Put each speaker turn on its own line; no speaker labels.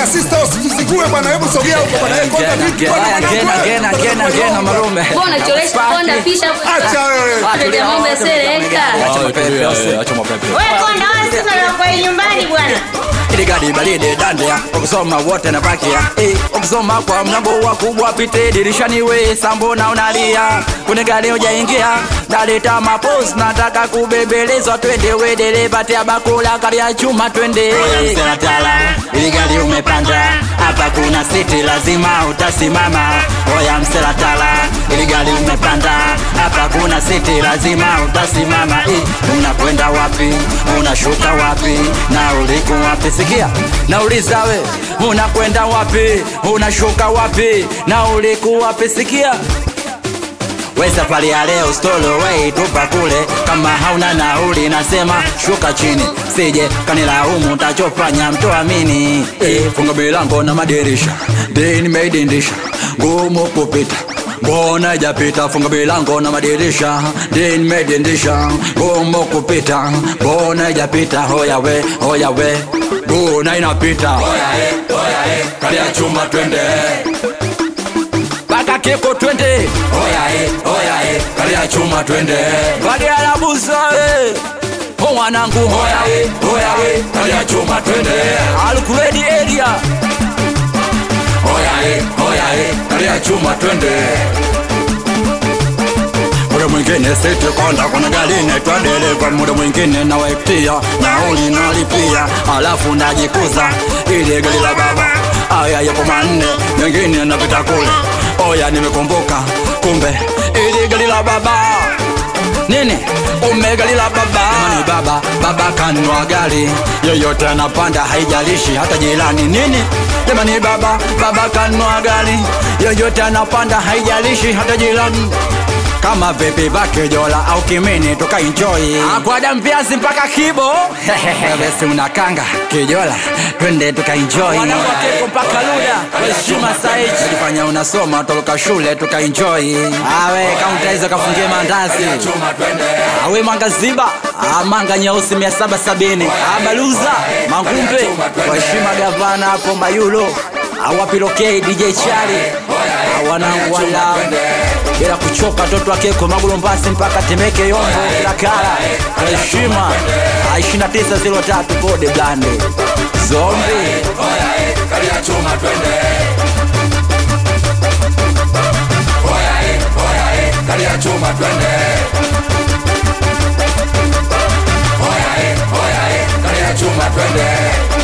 Bwana sister usituzigue bwana, hebu sogea huko bwana. Eh, konda vipi bwana mwanangu? wewe?
Mbona unacholesha konda pisha
Acha wewe.
Kuleta mambo ya sereka.
Wewe konda wala sisi tunakuwa nyumbani bwana.
iligadi balide dandea ukisoma wote na bakia eh, ukisoma kwa mlango wa kubwa pite dirishani we sambo na unalia kune gari ujaingia daleta mapos nataka kubembelezwa twende we dereva tia bakula kari ya chuma twende msenatala ili gari umepanda hapa kuna siti lazima utasimama oya mselatala ili gari umepanda hapa kuna siti lazima utasimama eh, unakwenda wapi unashuka wapi na uliku wapi sikia nauliza we unakwenda wapi unashuka wapi na uliku wapi sikia we safari ya leo stolo we tupa kule kama hauna nauli nasema shuka chini sije kanilaumu utachofanya mtoamini e, funga milango na madirisha ndi nimeidindisha ngumu kupita mbona ijapita funga milango na madirisha ndi nimeidindisha ngumu kupita mbona ijapita hoya we hoya we mbona inapita hoya e, hoya e, kalia chuma twende mpaka keko twende oya e, oya e, kalia chuma twende bagala busa e o mwanangu oya e, oya e, kalia chuma twende alukuredi area oya e, oya e, kalia chuma twende muda mwingine siti konda kuna gari naitwa dereva muda mwingine nawaitia nauli nalipia alafu najikuza ili gari la baba aya yapo manne mengine napita kule oya nimekumbuka kumbe ili gari la baba nini umegali la baba ni baba baba kanwa gari yoyote anapanda haijalishi hata jirani nini jamani baba baba kanwa gari yoyote anapanda haijalishi hata jirani kama vipi vakejola au kimini tukaenjoy akwada mpiasi mpaka kibo besi unakanga kijola twende tukaenjoy mpaka luda heshima saichi jifanya unasoma toloka shule tukaenjoy awe kaunta hizo kafungie mandazi awe manga ziba Ah, manga nyeusi mia saba sabini abaluza mangumbe kwa heshima gavana hapo mayulo awapilokei dj chali wanangu wala bila kuchoka watoto wakeko magulombasi mpaka temeke yombo kila kala kwa heshima Ah, 2903 bode blande zombi
Kalia chuma twende Oya eh, oya eh, kalia chuma twende